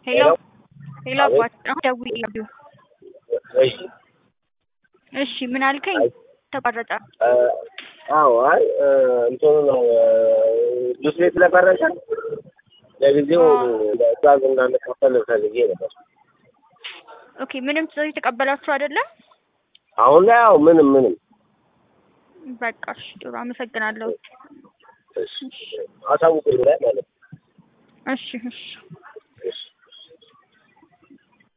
ሄሎ ሄሎ አባት አሁን ደውዬልህ እሺ እሺ ምን አልከኝ ተቋረጠ አዎ አይ እንትኑ ነው ጁስ ቤት ስለፈረሰ ለጊዜው ትእዛዝ እንዳንከፈል ፈልጌ ነበር። ኦኬ ምንም ትዕዛዝ የተቀበላችሁ አይደለም አሁን ላይ ያው ምንም ምንም በቃ እሺ ጥሩ አመሰግናለሁ አሳውቁኝ ላይ ማለት ነው። እሺ እሺ